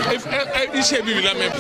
iṣẹ́ bíbí lámẹ́.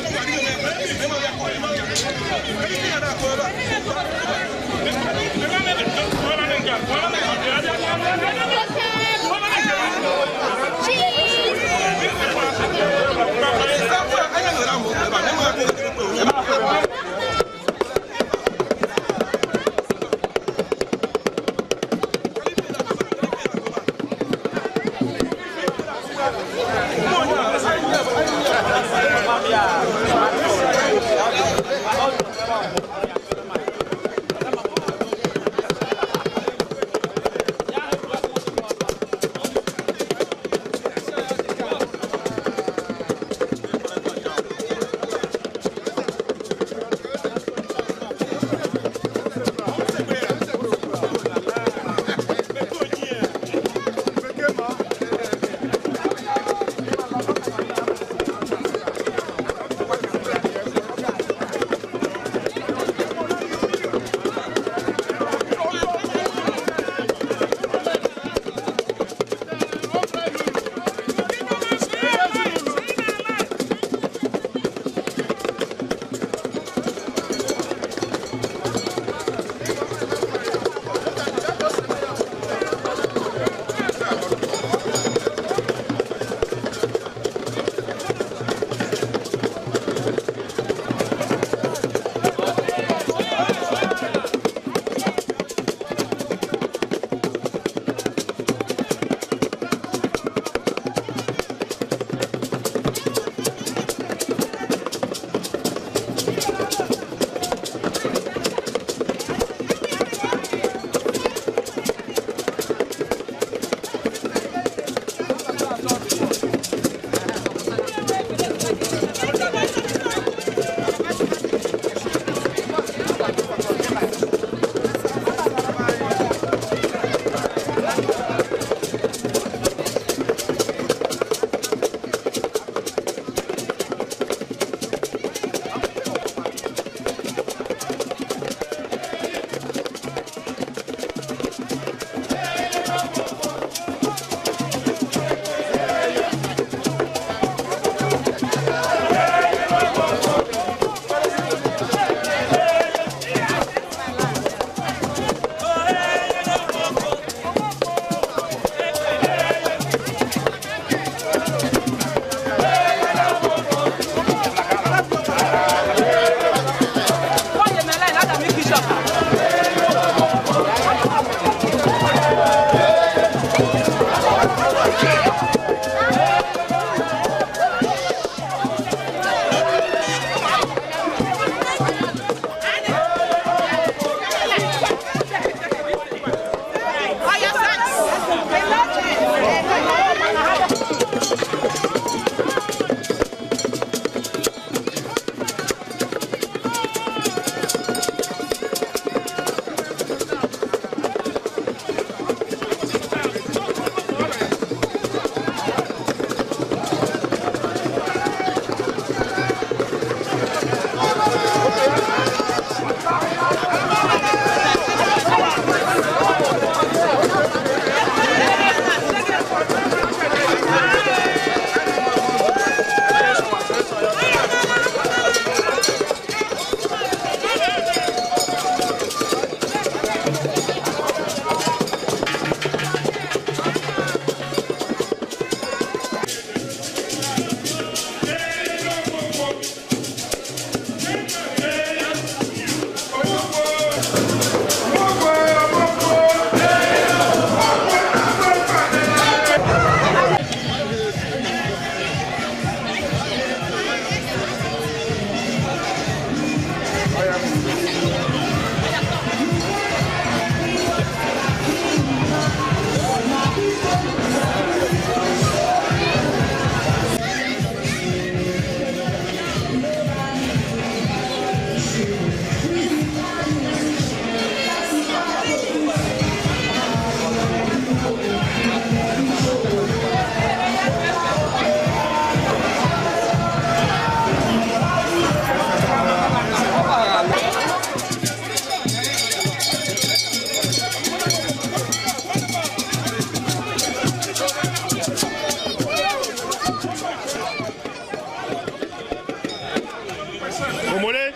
Omole.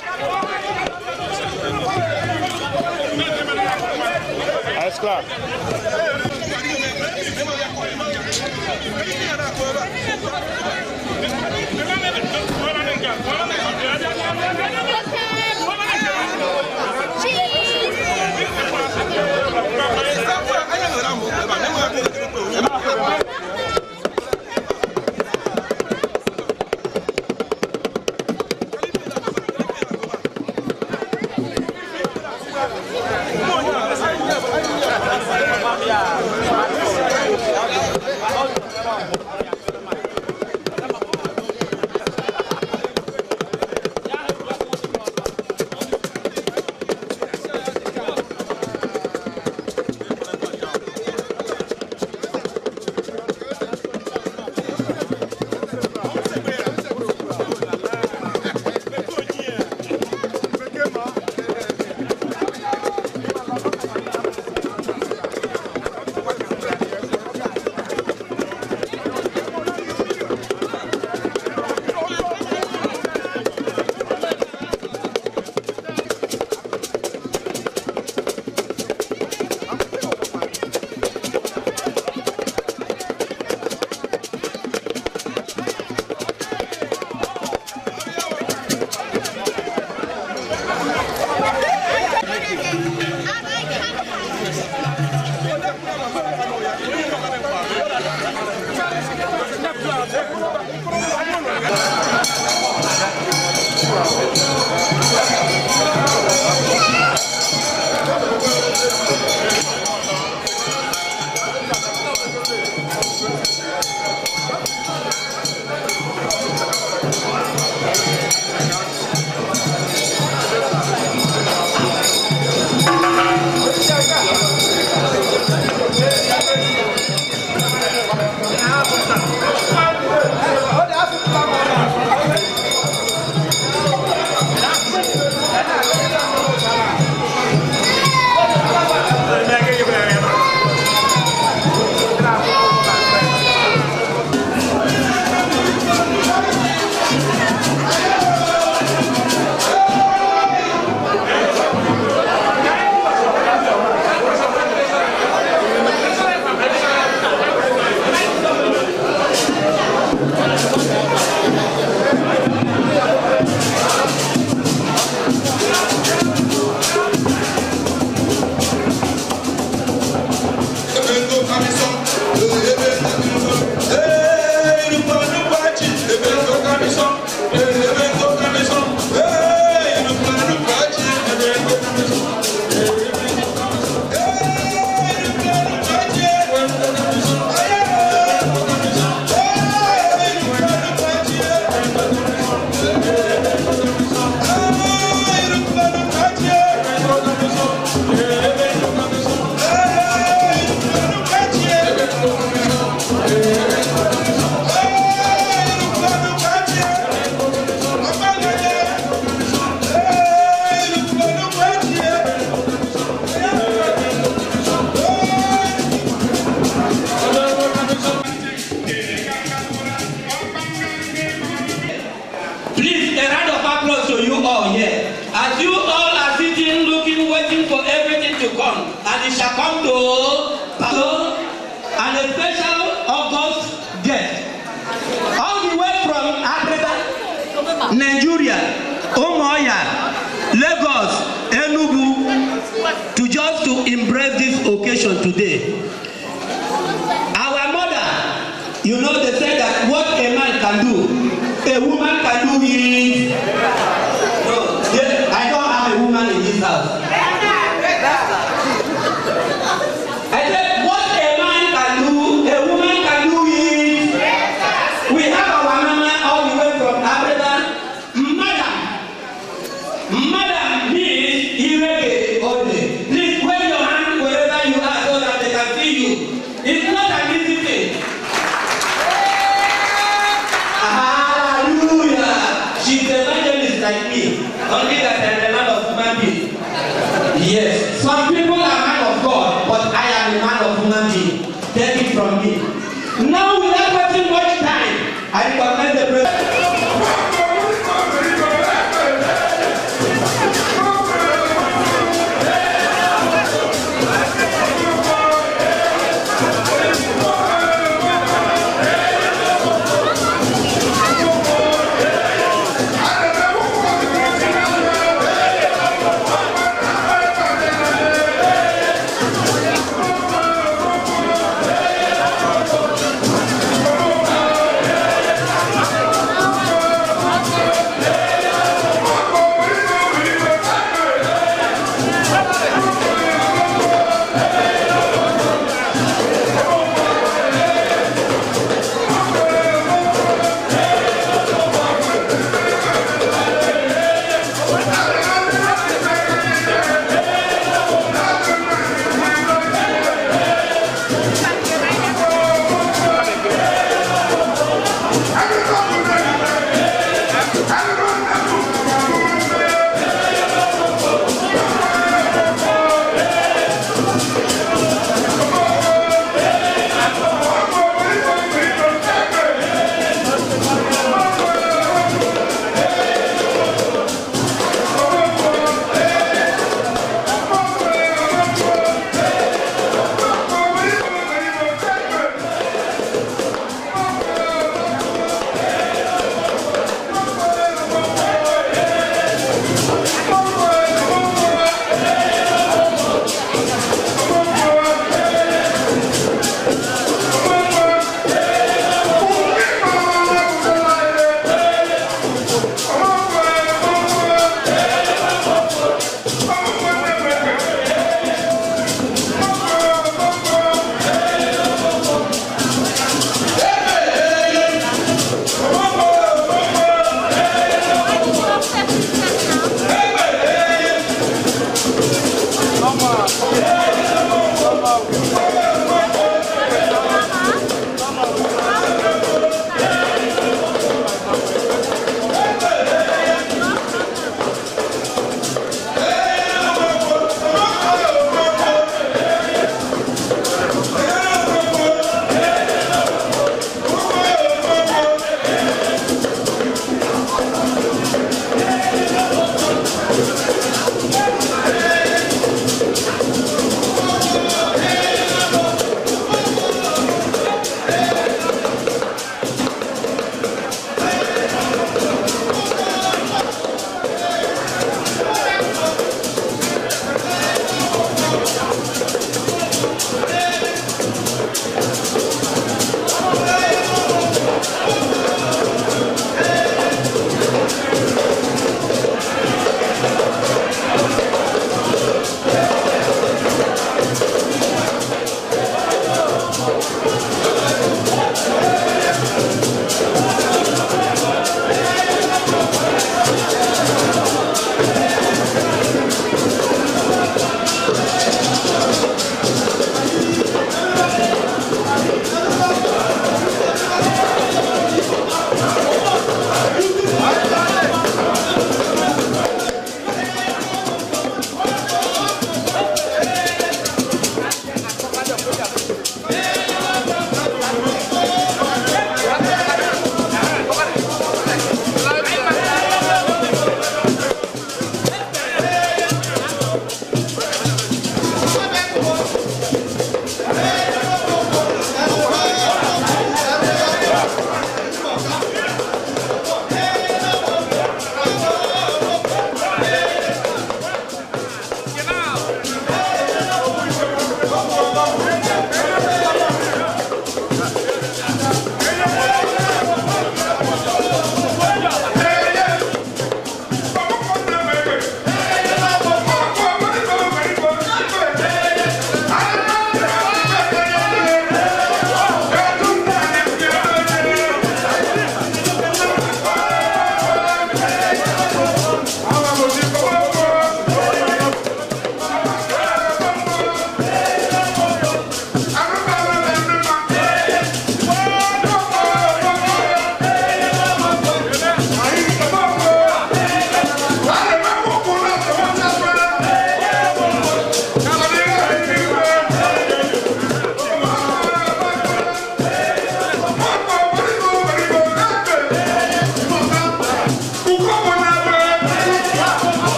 Alles klar. Please, a round of applause to you all here. As you all are sitting, looking, waiting for everything to come, and it shall come to Paso, and a special August guest. All the way from Africa, Nigeria, Umuahia, Lagos, Enugu, to just to embrace this occasion today. Our mother, you know, they say that what a man can do, a woman can do it. No, they, I don't have a woman in this house. I said, what a man can do, a woman can do it. We have our mama all the way from Africa. Madam, Madam means Irege Ode. Please wave your hand wherever you are so that they can see you. It's not an easy thing. Hallelujah. She's an evangelist like me. Only that I'm a man of human being. Yes. Some people are man of God, but I am a man of human being. Take it from me. Now without wasting much time, I recommend the president. Thank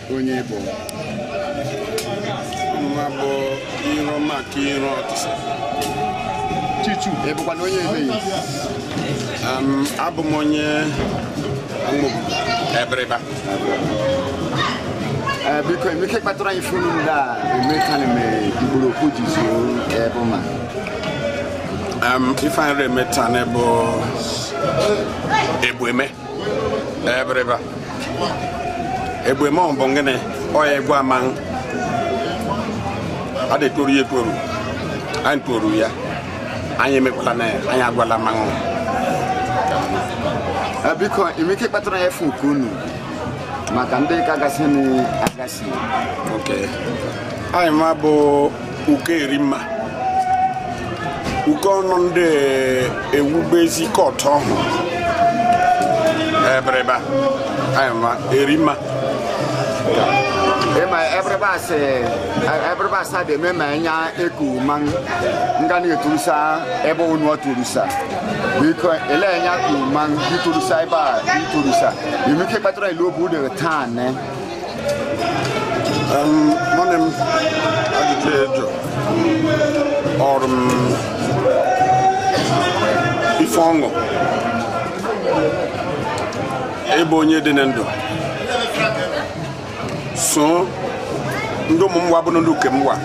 onye bụ mma bụ iro maka iro ọtụsị chichu ị bụkwa na onye emeghị Um, abụ m onye mgbogbo ebiriba Ee, biko emeke kpatara anyị funu ndị a emeka na mere igboro okwu ji zuo ebe ma um, ifeanyị emeta n'ebe egbueme ebiriba egbueme ọ bụ gịnị ọya egwu ama ọ dị toru ya etoru anyị toru ya anyị emekwala na ya anyị agwala mmanwụ Ee, biko emeke kpatara ya efu nke unu maka ndị ka gasị agasị ok anyị ma bụ uke eri mma uke ọnụ ndị ewubezi kọtụ ọhụụ ebereba anyị ma eri mma ema everybody asị everybody asị dị eme ma anya eku ma nga na eturusa ebe unu ọturusa biko ele anya ku ma iturusa ebe a iturusa emeke kpatara ilu obu de taa ne mọne m ajụjụ ejo ọrụ m ife ọṅụ ebe onye dị na ndụ so ndị ụmụ m wabụrụ ndị uke m wa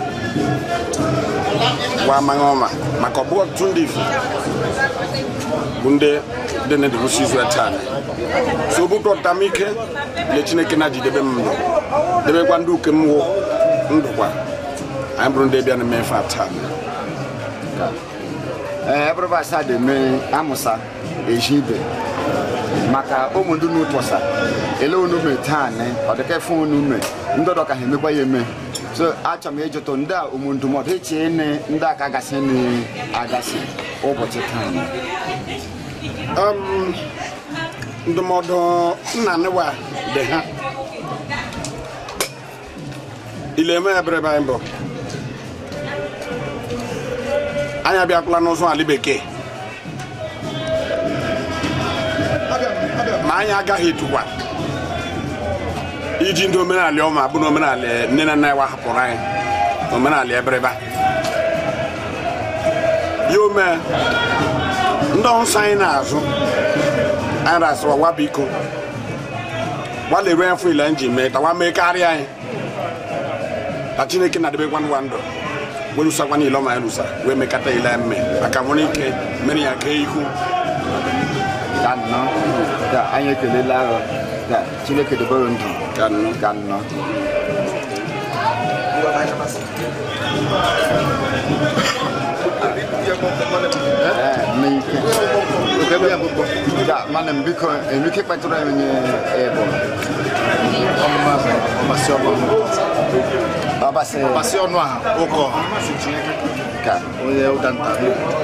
wa amaghị ọma maka ọ bụghị ọtụtụ ndị ifo bụ ndị dị na ndụ rụsi izu taa so bụ dọta m ike le chineke na jidebe m ndụ debekwa ndị uke m wụ ndụkwa anyị bụrụ ndị bịa na eme ife a taa ee everybody asị dị eme amụsa eji ibe maka ụmụ ndị unu tụsa ele unu me taa ne ọ dịka efu unu me ndị ọdọ ka ha emekwa ya eme so achọ m ịjụtụ ndị a ụmụ ndụmọdụ eche ne ndị aka gasị na agasị ụbọchị taa ne. Um, ndụmọdụ nna nwa dị ha ile eme ebere be anyị bụ anyị abịakwala n'ụzọ ala bekee ma anyị agaghị etukwa iji ndị omenala ọma bụ na omenala nne na nna ya hapụrụ anyị omenala ebereba ya ome ndị ọnsọ anyị na-azụ anyị rasịrị ọwa biko gbalere afọ ile anyị ji mee ka wa mee karịa anyị ka chineke na-adebekwa nwa ndụ wee lusakwa niile ọma ya lusa wee mekata ile anyị mee maka nwere ike mere ya kee ihu ka nnọọ ka anyị ekelela ahụ ka chineke dobere ndụ ka nnụ ka nnọọ Ee, mee ike. Ka mana m biko emike kpatara ya onye ebo ọbasị Pasi ọnụ a ụkọ ka onye ụda nta.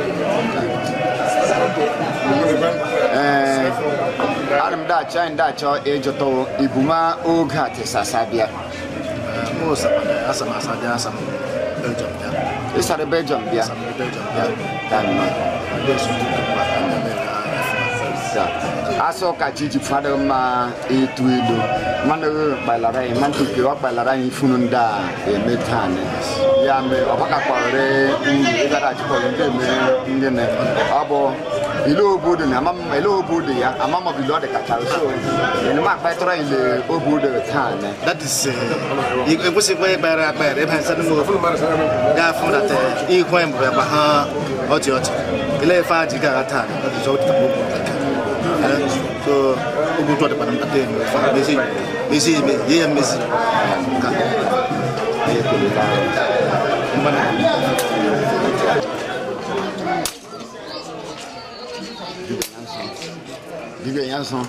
ee ana m dachọ anyị dachọ ịjụtụ ibuma oge a tesasa bịa Mụ sapana asam asaja asam Belgium ya. ịsara belgium bịa Asam Belgium ya. ka nnọọ Ndị osu ndị mba na-eme ya. ka asọ ka chi ji fadị mma etu ilu mmanụ kpalara anyị mmanụ tuke ọ kpalara anyị funu ndị a eme taa ni. ya mee ọ gbakakwarịrị uru ịgara achịkọrọ ndị eme ndị na ọ bụ ile obodo na ama m- ile obodo ya ama m ọ bụ ile ọ dị kacha so ịnụ m akpatara anyị le obodo taa ni. That is uh, ekwesịkwa ịkpere akpere ebe nsị n'ụmụ ofu ga-afụ na te ihu anyị bụ ebe ha ọchị ọchị ele efe a ji gara taa that is all the time okwu so okwu tụ ọdịkwana mkpata enu efe a mezi mezi eme ye ya mmezi ka Anyị ekelela anyị. mgbana dibịa ya nsọ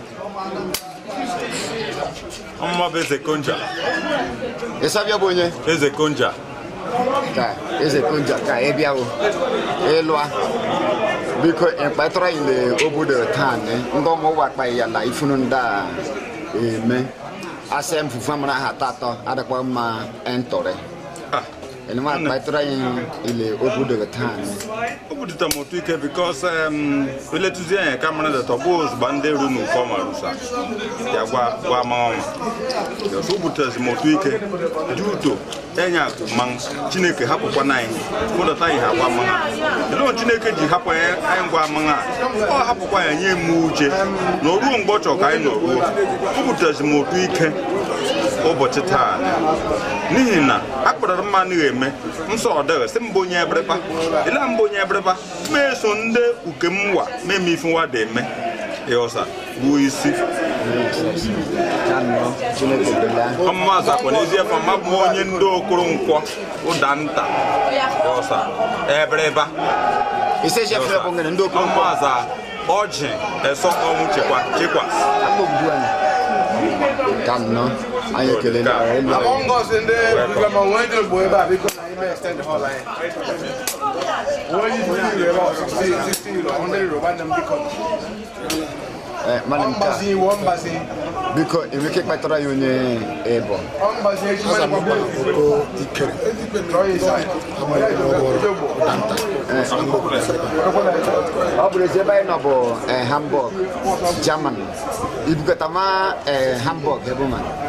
Ọmụma bụ eze konja ịsabịa bụ onye eze konja ka eze konja ka ị bịawo ịlụa biko ịkpatara ile obodo taa ni ndị ọmụ ụwa kpa ya na ifunu ndị a eme asị mfufu amara ha atọ adịkwa mma ntụrị ene ma kpaitara anyị ile obodo gị taa ne o bututa m otu ike bikos eletụzi anya ka mara dat ọ bụ ozugbo ndị ru n'ụkọ ma rusa ya gwa gwa ma ọma bikos o butezi m otu ike dị uto enye akụ ma chineke hapụkwana anyị kpụdata anyị ha gwa ma ha elee chineke ji hapụ anyị anyị gwa ma ha ọ hapụkwa ya nye m uche na o ruo mgbe ọ chọrọ ka anyị nọ ruo o butezi m otu ike ụbọchị taa n'ihi na akpọrọ mmanụ eme nsọ ọdịghị sị mbụ onye ebereba ịla mbụ onye ebereba meso ndị uke m wa meme ife nwa dị eme ịghọsa ruo isi ya nnọọ chineke bela ọmụmazụ akwa n'ezie fa ma bụ onye ndị okoro nkwọ ụda nta ịghọsa ebereba ise chef ya bụ ngene ndị okoro mkpọ ọmụmazụ ọjị eso ọnwụ chekwa chekwas akpọ obodo anyị ka nnọọ anyị ekele na elu anyị Among us in the program, I want to go back because I may extend the whole line. When you do the about 60, 60, 100 Roman them become Eh, mana one nke a bazi, one bazi, biko enwere ike ịkpatara ya onye ịbọ one bazi, each man one bazi. Try it side. ọ bụrụ ezi ebe anyị nọ bụ eh, hamburg german ibukọta ma eh, hamburg ebe ma